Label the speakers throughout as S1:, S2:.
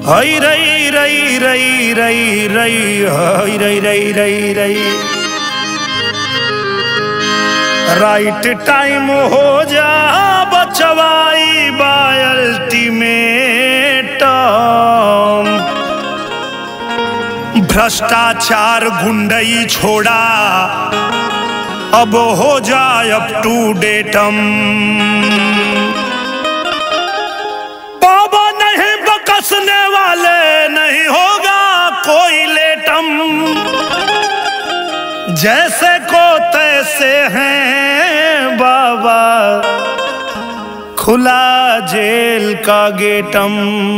S1: हई रई रई रई रई रई हई रई रई रई रई राइट टाइम हो जा बचवाई बाल्टीमेट भ्रष्टाचार गुंडई छोड़ा अब हो जाए अप टू डेटम बाबा नहीं बकसने वाले नहीं होगा कोई लेटम जैसे को तैसे हैं बाबा खुला जेल का गेटम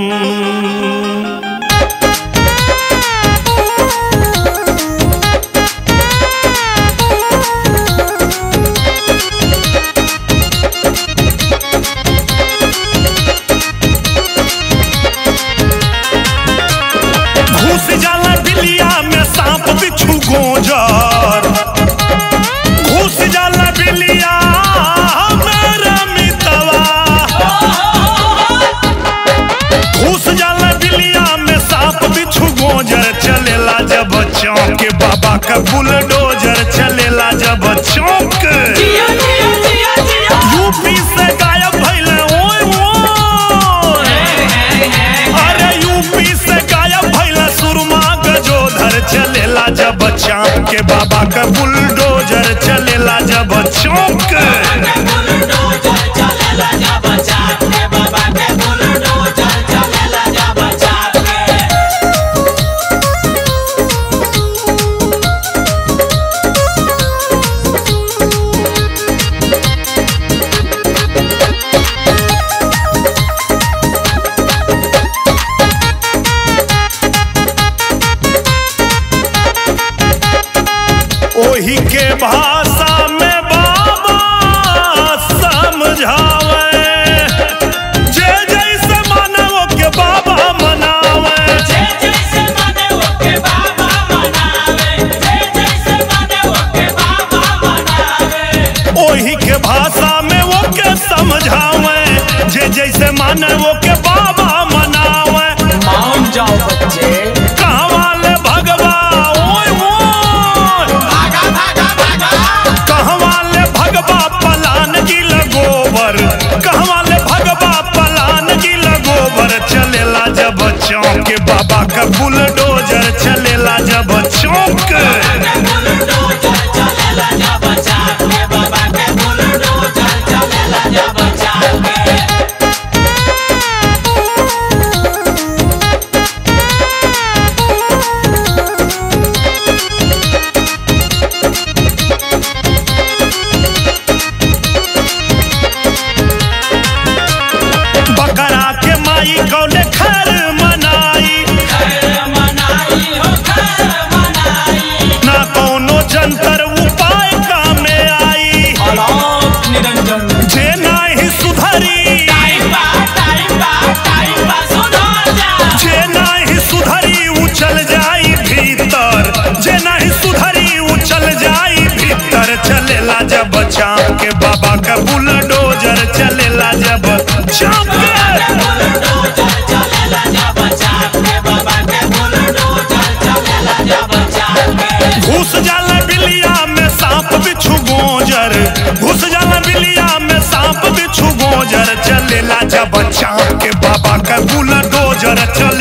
S1: घुस जाला बिलिया में सांप बिच्छू गोजर घुस जाला बिलिया मेरा मितवा घुस जाला बिलिया में सांप बिच्छू गोजर चलेला जब चौक बाबा का बुलडोजर चलेला जब चौक
S2: जिया जिया जिया जिया
S1: यूपी से गायब भइले ओए ओए अरे यूपी से गायब भइला सुरमा गजोधर चलेला जब चाँद के बाबा का बुलडोजर चलेला जब चौक
S2: के बुलडोजर चलेला जा बचा के बाबा के बुलडोजर चलेला जा बचा के
S1: ओही के भाषा में बाबा समझावे जे जैसे मानव के बाबा मनावे
S2: जे जैसे माने ओके बाबा मनावे जे जैसे माने ओके बाबा मनावे
S1: ओही के भाषा में वो के समझावे जे जैसे माने वो के बाबा मनावे
S2: मान जाओ बच्चे
S1: कहवा ले भगवा ओए ओए
S2: भागा भागा भागा
S1: कहवा ले भगवा पलान की लगोबर कहवा ले भगवा पलान की लगोबर चलेला जब चौक के बाबा का बुलडोजर चलेला जब चौक
S2: के बुलडोजर चलेला जा बचा के बाबा के बुलडोजर चलेला जा बचा के
S1: बकरा के माई कौले खर मनाई
S2: खैर मनाई हो खैर मनाई
S1: ना कोनो जंतर उपाय कामे आई
S2: अलोक निरंजन
S1: जे नाही सुधरी
S2: टाइम बा टाइम बा टाइम बा सुधर जा
S1: जे नाही सुधरी उछल जाई भीतर जे नाही सुधरी उछल जाई भीतर चलेला जब चाँप के बाबा का बुलडोजर चलेला जब चाँप के
S2: बुलडोजर चलेला जा बचा के बाबा के बुलडोजर चलेला जा बचा के
S1: घुस जाला बिलिया में सांप बिच्छू गोजर घुस जाला बिलिया में सांप बिच्छू गोजर चलेला जब चाँप के बाबा का बुलडोजर चल